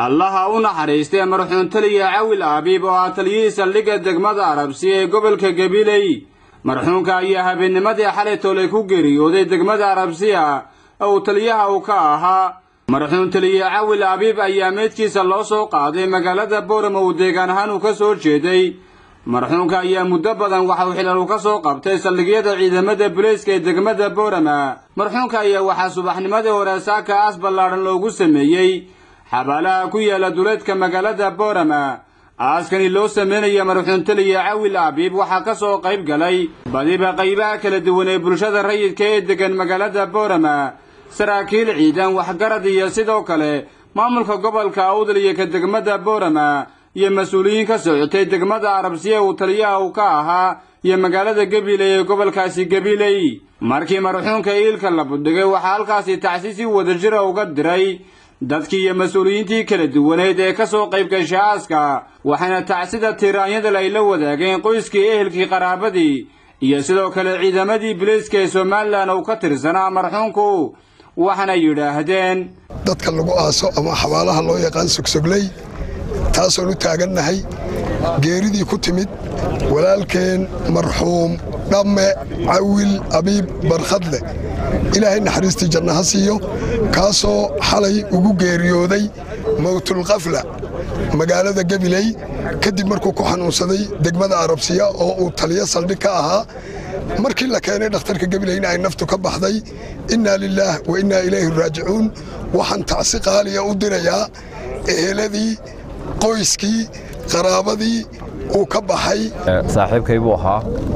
allaha u naxariistee marxuun taliya cawil aabiib oo ah taliyihii saldhigga degmada arabsi ee gobolka gabiley marxuunka ayaa habeennimadii xalay toolay ku geeriyooday degmada arabsiya oo taliyaha uu ka ahaa marxuun taliye cawil aabiib ayaa meydkiisa loo soo qaaday magaalada boorama uu deegaan ahaan uu ka soo jeeday marxuunka ayaa muddo badan waxa uu xilal uu ka soo qabtay saldhigyada ciidamada bulayska ee degmada boorama marxuunka ayaa waxaa subaxnimadii hore saaka aas ballaadhan loogu sameeyey xabaalaha ku yaala duleedka magaalada boorama aaskani loo sameynaya marxuun taliye cawil aabiib waxaa ka soo qayb galay badiba qaybaha kala duwan ee bulshada rayidka ee deggan magaalada boorama saraakiil ciidan waxgarad iyo sidoo kale maamulka gobolka awdal iyo ka degmada boorama iyo mas-uuliyiin ka socotay degmada arabsiya uu taliyaha uu ka ahaa iyo magaalada gabiley ee gobolkaasi gabiley markii marxuunka iilka la budhigay waxaa halkaasi tacsi si wadajira uga diray dadkii iyo mas-uuliyiintii kala duwaneed ee ka soo qayb gashay aaska waxayna tacsida tiiraanyadal ay la wadaageen qoyskii ehelkii qaraabadii iyo sidoo kale ciidamadii bilayska ee somalilan uu ka tirsanaa marxuunku waxaana yidhaahdeen dadka lagu aaso ama xabaalaha loo yaqaan sogsogley taasoon u taagannahay geeridii ku timid walaalkeen marxuum dhamme cawil abiib barkhadle ilaahay naxariistii janna ha siiyo kaasoo xalay ugu geeriyooday mowtulkafla magaalada gabiley kadib markuu ku xanuunsaday degmada arabsiya oo uu taliyo saldhig ka ahaa markii la keenay dhakhtarka gabileyna ay naftu ka baxday innaa lilaah wa innaa ilayhi raajicuun waxaan tacsi qaaliya u dirayaa eheladii qoyskii qaraabadii uu ka baxay saaxiibkay buu ahaa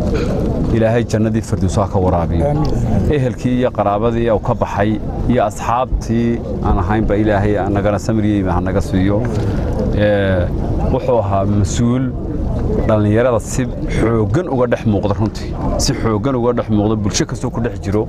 ilaahay jannadii firdowsaha ka waraabiyo ehelkii iyo qaraabadii uu ka baxay iyo asxaabtii aan ahaynba ilaahay nagana samiriyeyma hanaga siiyo wuxuu ahaa mas-uul dhallinyarada si xooggan uga dhex muuqda runtii si xooggan uga dhex muuqda bulsho kastoo ku dhex jiro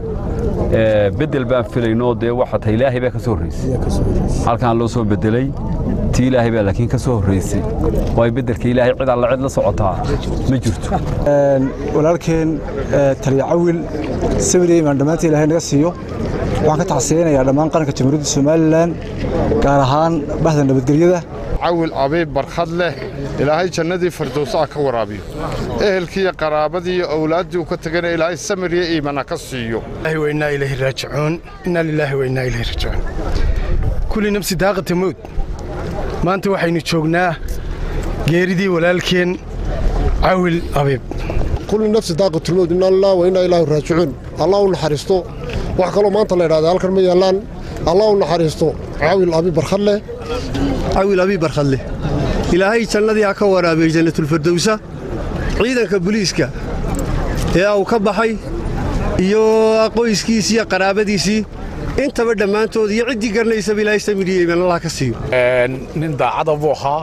bedel baan filayno dee waxa tahay ilaahay baa ka soo horraysay halkaan loo soo bedelay tii ilaahay baa laakiin ka soo horraysay waayo beddelka ilaahay cid alla cid la socotaa ma jirto walaalkeen taliya cawil samiriye imaan dhammaanta ilaahay naga siiyo waxaan ka tacsiyeynayaa dhammaan qaranka jamhuuriyadda somalilan gaar ahaan bahda nabadgelyada cawil abiib barkhad leh ilaahay jannadii firdowsaha ka waraabiyo ehelkiiyo qaraabadii iyo owlaaddii uu ka tegana ilaahay samiriyo iimana ka siiyo wainaa ilayhi raajicuun innaa lilaahi wainaa ilayhi raajicuun kulli nafsi daaqata mowd maanta waxaynu joognaa geeridii walaalkeen cawil abiib kulli nafsi daaqatulmowd innaa lilah wa innaa ilaahi raajicuun allah u naxariisto wax kaloo maanta la ydhahda halkan ma yaallaan allah u naxariisto cawil abiib barkhadleh cawil abiib barkhadleh ilaahay jannadii ha ka waraabiyo jannatulfirdowsa ciidanka buliiska ee uu ka baxay iyo qoyskiisii iyo qaraabadiisii intaba dhammaantood iyo ciddii garanaysaba ilaahay samiriyeyman allah ka siiyo nin daacada buu ahaa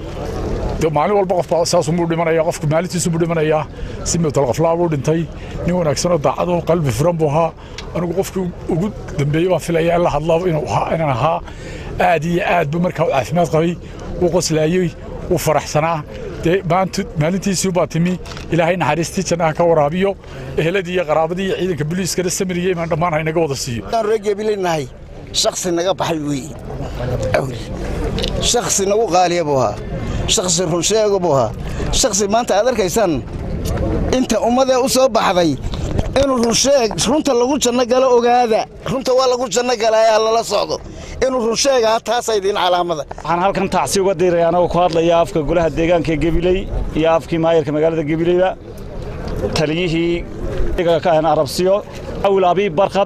maalin walba qof saasumuu dhimanaya qofku maalintiisubuu dhimanayaa si mewtalqaflaa buu dhintay nin wanaagsanoo daacado qalbi furan buu ahaa anigu qofkii ugu dambeeyey baan filaya in la hadla inaan ahaa aad iyo aad buu markaa u caafimaad qabay wuu qoslaayey wuu faraxsanaa dee maalintiisii baa timi ilaahay naxariistii jannaha ka waraabiyo eheladii iyo qaraabadii iyo ciidanka buliiskana samiriye imaan dhammaan haynaga wada siiyo reegebilinahay shaksi naga baxay weeye awli shaksi nagu qaaliya buu ahaa shaksi runsheego buu ahaa shaksi maanta aad arkaysaan inta ummadee u soo baxday inuu runsheeg runta lagu janno galo ogaada runta waa lagu janno galaayaa lala socdo inuu runsheegaha taasa idiin calaamada waxaan halkan tacsi uga diiraya anagoo ku hadlaya afka golaha deegaanka gebiley iyo afkii maayarka magaalada gebileyba taliyihii arabsiyo awil abiib barkhad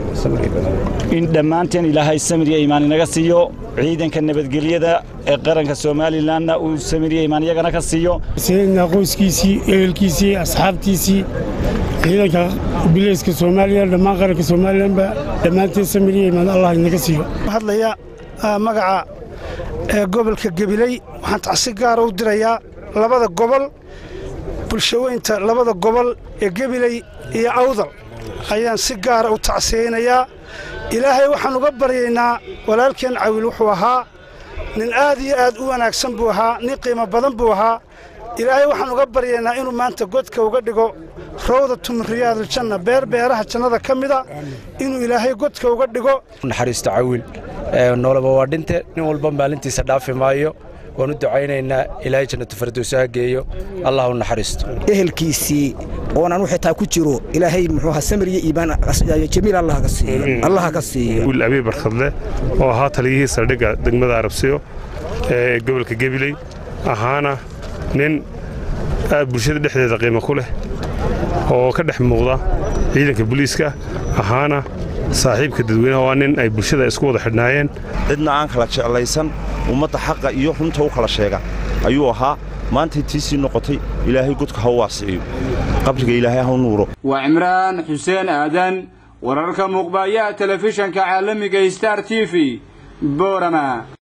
in dhammaanteen ilaahay samiriya imaan inaga siiyo ciidanka nabadgelyada ee qaranka somalilanna uu samiriya imaan iyagana ka siiyo sayidna qoyskiisii ehelkiisii asxaabtiisii ciidanka bilayska soomaaliya dhammaan qaranka somalilanba dhammaanteen samiriya imaan allah inaga siiyo hadlaya magaca ee gobolka gabiley waxaan tacsi gaara u dirayaa labada gobol bulshaweynta labada gobol ee gabiley iyo awdal ayaan si gaara u tacsiyeynayaa ilaahay waxaan uga baryaynaa walaalkeen cawil wuxuu ahaa nin aad iyo aad u wanaagsan buu ahaa nin qiimo badan buu ahaa ilaahay waxaan uga baryaynaa inuu maanta godka uga dhigo rawdatu min riyaadiljanna beer beeraha jannada ka mida inuu ilaahay godka uga dhigo naxariisto cawil noolaba waa dhinte nin walba maalintiisa dhaafi maayo waan u ducaynaynaa ilaahay jannatu fardowsa ha geeyo allah u naxariisto ehelkiisii oonan u xitaa ku jiro ilaahay muxuu ahaa samir iyo iibaan jamiil allah ka siiyo allah ka siiyo wiil abiy barkhadle oo ahaa taliyihii saldhigga degmada arabsiyo ee gobolka gebiley ahaana nin aad bulshada dhexdeeda qiimo ku leh oo ka dhex muuqda ciidanka booliiska ahaana saaxiibka dadweynaha waa nin ay bulshada isku wada xidhnaayeen cidna aan kala jeclaysan ummadda xaqa iyo runta u kala sheega ayuu ahaa maantay tiisii noqotay ilaahay godka ha u waasiciyo qabriga ilaahay ha u nuuro waa cimraan xuseen aadan wararka muuqbaaya telefishanka caalamiga star t v boorama